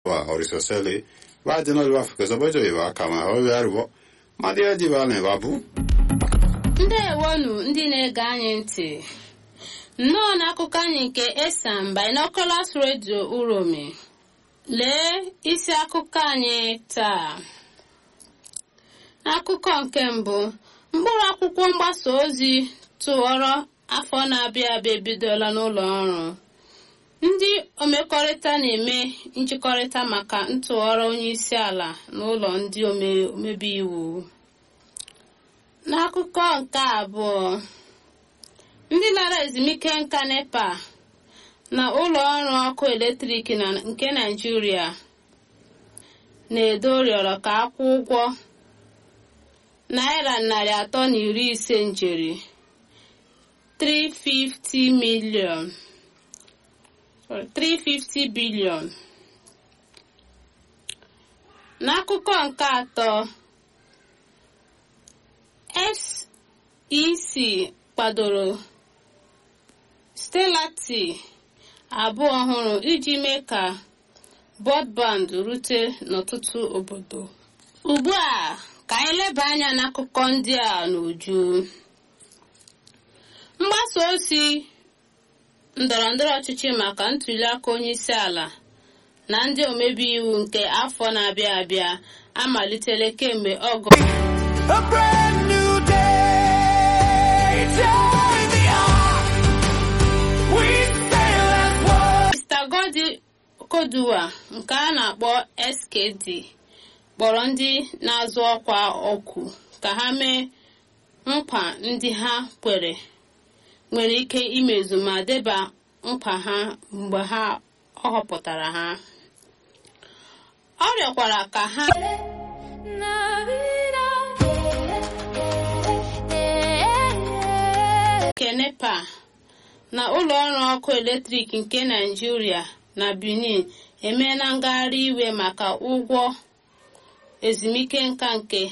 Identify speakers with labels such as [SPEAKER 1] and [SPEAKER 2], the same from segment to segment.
[SPEAKER 1] wa horisosele va de no va fukezo bojo iva kama ho yarbo ma dia di va ne babu
[SPEAKER 2] ndewonu ndị na-ege anyị ntị nnọọ n'akụkọ anyị nke esam binoculars radio uromi lee isi akụkọ anyị taa n'akụkọ nke mbụ mkpụrụ akwụkwọ mgbasa ozi tụwọrọ afọ na-abịa abịa ebidola n'ụlọ ọrụ ndị omekọrịta na-eme njikọrịta maka ntụgharị onye isi ala n'ụlọ ndị omebe iwu n'akụkọ nke abụọ ndị lara ezumike nka nepa na ụlọ ọrụ ọkụ eletrik na nke naijiria na-edo rịọrọ ka akwụ ụgwọ naira narị atọ na iri ise njeri 350 million 350 billion n'akụkọ nke atọ sec kwadoro stelati abụọ ọhụrụ iji mee ka bọdband rute n'ọtụtụ obodo ugbu a ka anyị leba anya n'akụkọ ndị a n'uju mgbasa ozi ndọrọ ndọrọ ọchịchị maka ntuli aka onye isi ala na ndị omebe iwu nke afọ na-abịa abịa amalitela kemgbe ọgọ
[SPEAKER 3] A brand new day. Join the ark. We sail as one.
[SPEAKER 2] Mr. Godi Koduwa nke a na-akpọ SKD kpọrọ ndị na-azụ ọkwa ọkụ ka ha mee nkwa ndị ha kwere nwere ike imezu ma deba nkwa ha mgbe ha ọ họpụtara ha ọ rịọkwara ka ha nke nepa na ụlọ ọrụ ọkụ eletrik nke naijiria na benin emeela ngagharị iwe maka ụgwọ ezumike nka nke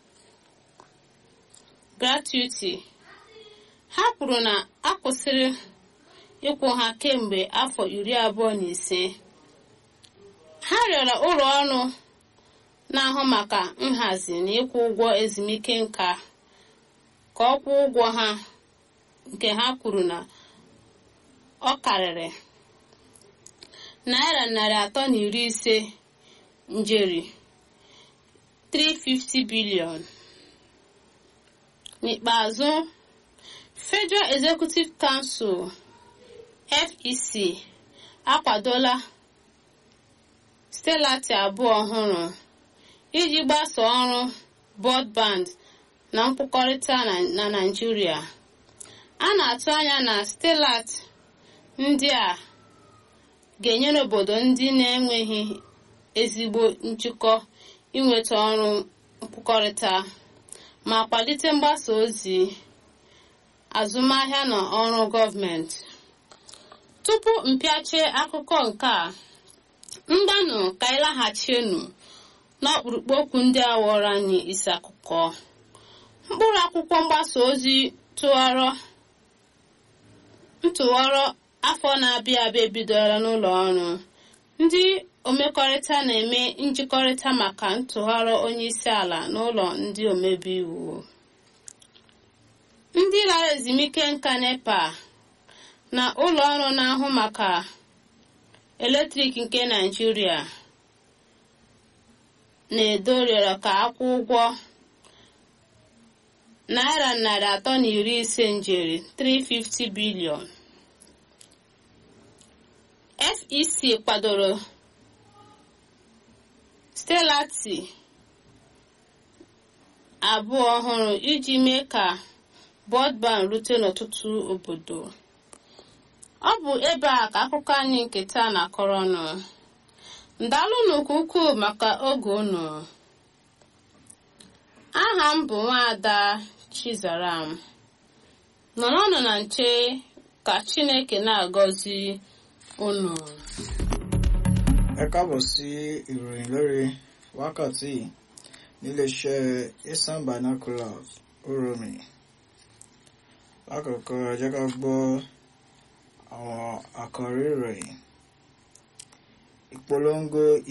[SPEAKER 2] gratuity ha kwuru na a kwụsịrị ịkwụ ha kemgbe afọ iri abụọ na ise ha rịọrọ ụlọ ọrụ na-ahụ maka nhazi na ịkwụ ụgwọ ezumike nka ka ọ kwụọ ụgwọ ha nke ha kwuru na ọ karịrị naira narị atọ na iri ise njeri 350 bilion n'ikpeazụ federal executive council fec akwadola stelati abụọ ọhụrụ iji gbasa ọrụ broadband na nkwukọrịta na naijiria a na-atụ anya na stelat ndị a ga-enyere obodo ndị na-enweghị ezigbo njikọ inweta ọrụ nkwukọrịta ma kwalite mgbasa ozi azụmahịa na ọrụ gọọmenti tupu mpịache akụkọ nke a mgbanụ ka anyị laghachienu n'ọkpụrụkpụ okwu ndị a wọrọ anyị isi akụkọ mkpụrụ akwụkwọ mgbasa ozi tụwarọ ntụwarọ afọ na-abịa abịa ebidola n'ụlọ ọrụ ndị omekọrịta na-eme njikọrịta maka ntụgharị onye isi ala n'ụlọ ndị omebe iwu ndị lara ezumike nka nepa na ụlọ ọrụ na-ahụ maka eletrik nke naijiria na-edo rịọrọ ka akwụ ụgwọ naira narị atọ na iri ise njeri 350 bilion fec kwadoro stelati abụọ ọhụrụ iji mee ka bọdband rute n'ọtụtụ obodo ọ bụ ebe a ka akụkọ anyị nke taa na-akọrọ ọnụ ndalụnụ nke ukwuu maka oge unu aha m bụ nwaada chizaram nọrọnụ na nche ka chineke na-agọzi unu
[SPEAKER 4] ẹ káàbọ̀ sí ìròyìn lórí wákàtí níléeṣẹ́ eastern binoculars oromi lákòókò ẹ jẹ́ ká gbọ́ àwọn àkọ́rí ìròyìn ìpolongo